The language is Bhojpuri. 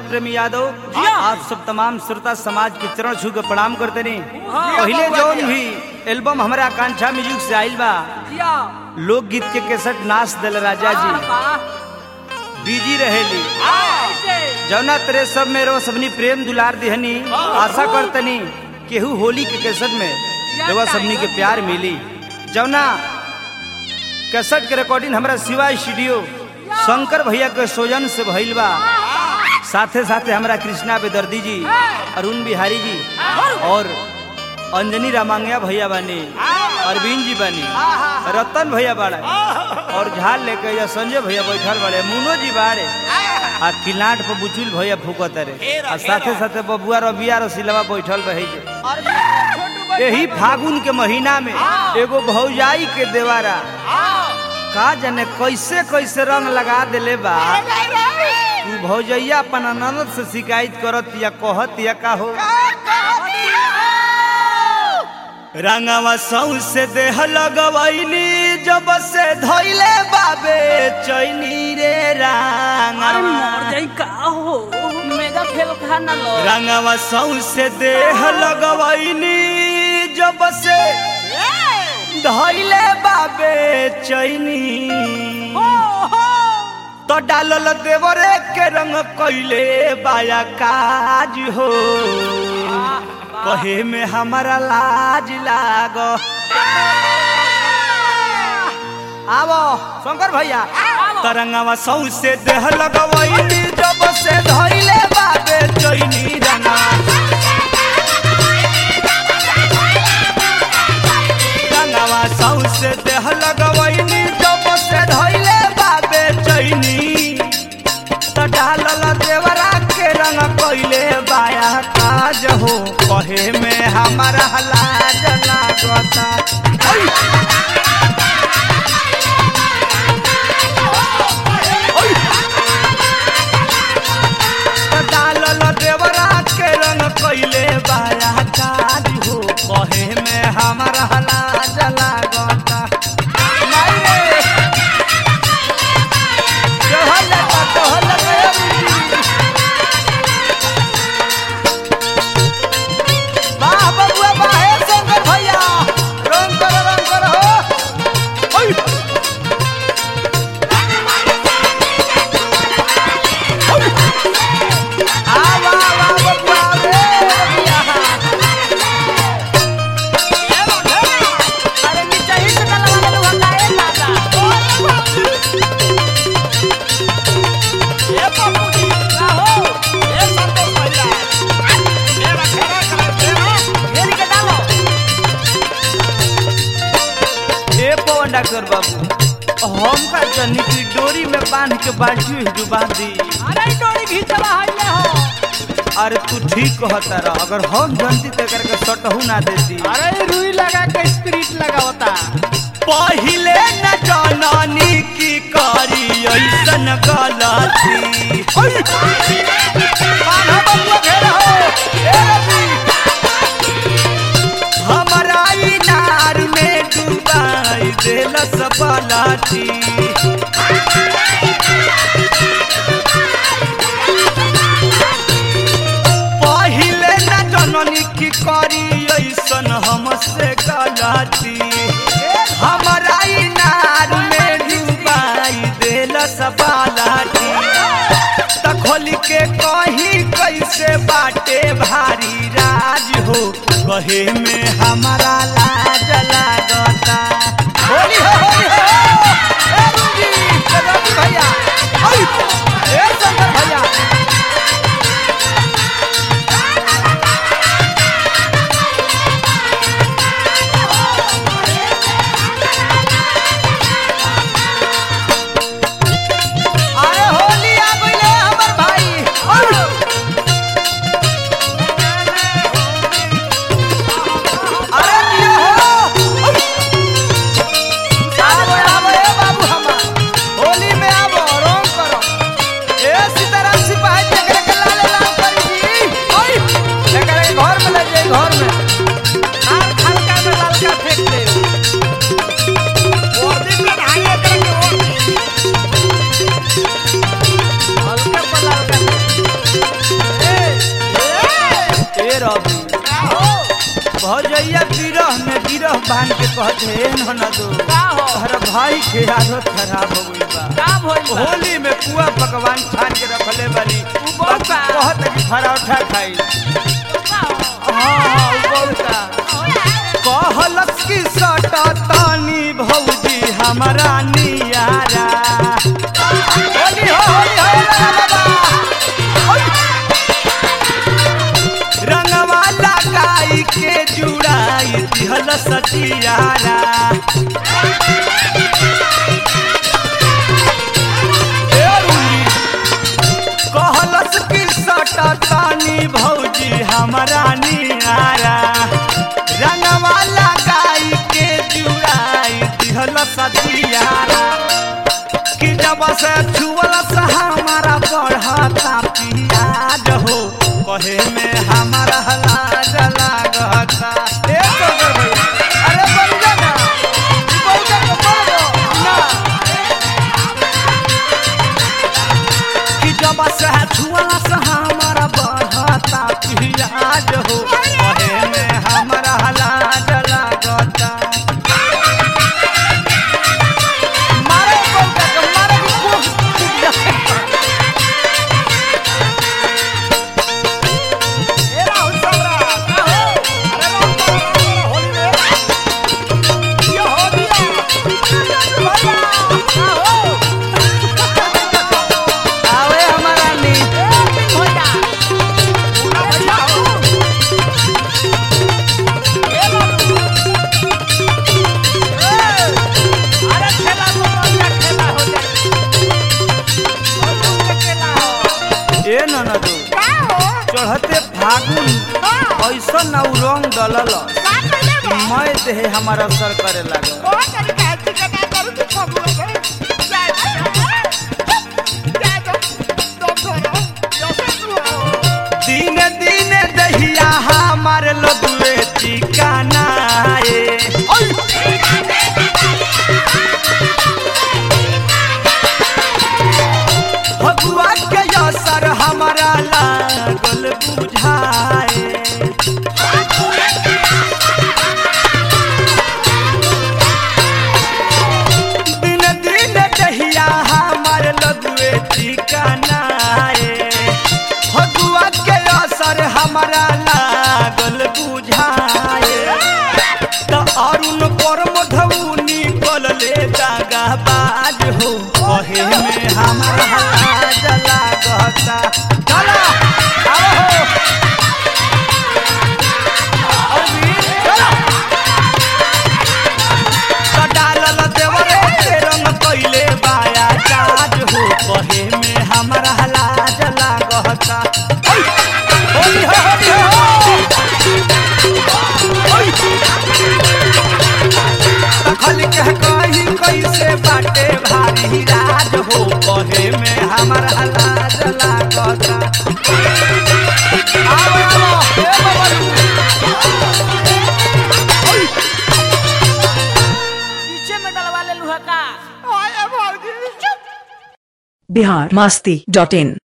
प्रेमी यादव जिया। आप सब तमाम श्रोता समाज के चरण छू के प्रणाम करते नहीं हाँ। पहले जौन भी एल्बम हमारा आकांक्षा म्यूजिक से आइल बा जिया लोकगीत के केसट नाच दल राजा जी बिजी रहेली जौना तेरे सब में रो सबनी प्रेम दुलार दिहनी आशा करतनी केहू होली के केसट में रवा सबनी के प्यार मिली जौना केसट के रिकॉर्डिंग हमारा शिवा स्टूडियो शंकर भैया के सोजन से भइल बा साथे साथे हमारा कृष्णा बेदर्दी जी अरुण बिहारी जी और अंजनी रामांगया भैया बानी अरविंद जी बानी रतन भैया बाड़ा और झाल लेके या संजय भैया बैठल बाड़े मुनो जी बाड़े आ किलाट पर बुचुल भैया फूकत रे आ साथे साथे बबुआ रबिया रसिलवा बैठल रहे जे यही फागुन के महीना में एगो भौजाई के देवारा का जाने कैसे कैसे रंग लगा देले बा तू भौजैया अपन ननद से शिकायत करत या कहत या का हो रंगवा सौ से देह लगवैनी जब से धैले बाबे चैनी रे अरे रंगवा मर जाई का हो मेगा फेल खा ना लो रंगवा सौ से देह लगवैनी जब से धैले बाबे चैनी तो डालल देवरे के रंग कैले बाया काज हो कहे में हमारा लाज लाग आवो शंकर भैया तरंगवा सौ से देह लगवैनी जब से धैले बाबे चैनी रंगवा रंगवा सौ से देह लगवैनी जब से धैले बाबे चैनी त डालल देवरा के रंग कैले बाया काज हो कहे में हमारा लाज लागता ऐ! त डालल देवरा के रंग कैले बाया काज हो कहे में हमारा लाज लागता माई रे चहल लगा, चहल लगा, ए बुढ़ी। वाह बबुआ वाह हे शंकर भैया रंग कर रंग कर हो ओय। ओय। आ वाह वाह बबुआ रे बबुआ। अरे नीचे ही से डाला वाला लोग हटाए दादा घेरी के डालो ए पवन डॉक्टर बाबू हम का जनी की डोरी में बांध के बाल्टी में डुबा दी अरे ई डोरी घीचला हाइले हो अरे तू ठीक कहता रह अगर हम जनती तो करके सटहू ना देती अरे रुई लगा के स्पिरिट लगावता पहिले न जननी की करी ऐसन गलती बान्हा बबुआ घेरा हो, ए रवि। हमरा इनार में डुबाई देलस बलाटी पहिले न जननी की करी ऐसन हमसे गलती हमरा इनार में डुबाई देलस बालाटी त खोल के कही कैसे बाटे भारी राज हो कहे में हमारा लाज लागता होली हो होली हो ए रूबी, ए रवि भैया ओय, ए शंकर भैया अरे होली आ गइले हमर भाई ओय। अरे भौजैया बिरह में बिरह बांध के कहत हे ननदो का हो तोहर भाई के आदत खराब हो गइल बा का भइल बा होली में पुआ पकवान छान के रखले बानी उ बहुत बा। कहत कि पराठा खाई का हो हाँ हाँ उ बहुत बा। कहलस कि सटा तानी भौजी हमारा नियारा होली हो होली हो रे बाबा रंगवा लगाई के जुड़ाई दिहल सटियारा ए रुली, कहलस कि सटा तानी भौजी हमारा नियारा रंगवा लगाई के जुड़ाई दिहल सटियारा कि जब से छुअल से हमारा बढ़ता पियाज हो कहे में हमारा लाज लागता ए सोगर भैया, अरे बन जा ना, ई बहुते के मर गो, ना। कि जब से छुअल से हमारा बढ़ता पियाज हो कहे में हमारा लाज लागता मारे बहुते के, मारे के खूब खूब जाए। ए राहुल सबरा, का हो? अरे राहुल सबरा, होली में। ये हो दिया। भैया, का हो? आवे हमारा नी। भैया आ भैया हो। ए बाबू ए अरे खेला तो बढ़िया खेला हो जाए और तुम खेला हो ए ननदो चढ़ते फागुन ऐसा नौ रंग डलल मैं देहे हमारा असर करे लागल दिन दिन दहिया हमार लदुए ठिकाना ए भगुआ के असर हमारा लागल बुझाए दिन दिन दहिया हमार लदुए ठिकाना ए भगुआ के असर हमारा लागल बुझाए त अरुण परम धौनी कलले दागा बाज हो कहे में हमारा लाज लागता चला आओ हो अरविंद, चला। त डालल देवरे के रंग कइले बाया जाज हो कहे में हमारा लाज लागता ओइ, होली हो होली हो ओइ। तखल के कही कैसे बाटे भारी राज हो कहे में हमारा लाज लागता आओ आओ ए बबलू पीछे में डलवा ले लूहा का बिहार मस्ती डॉट इन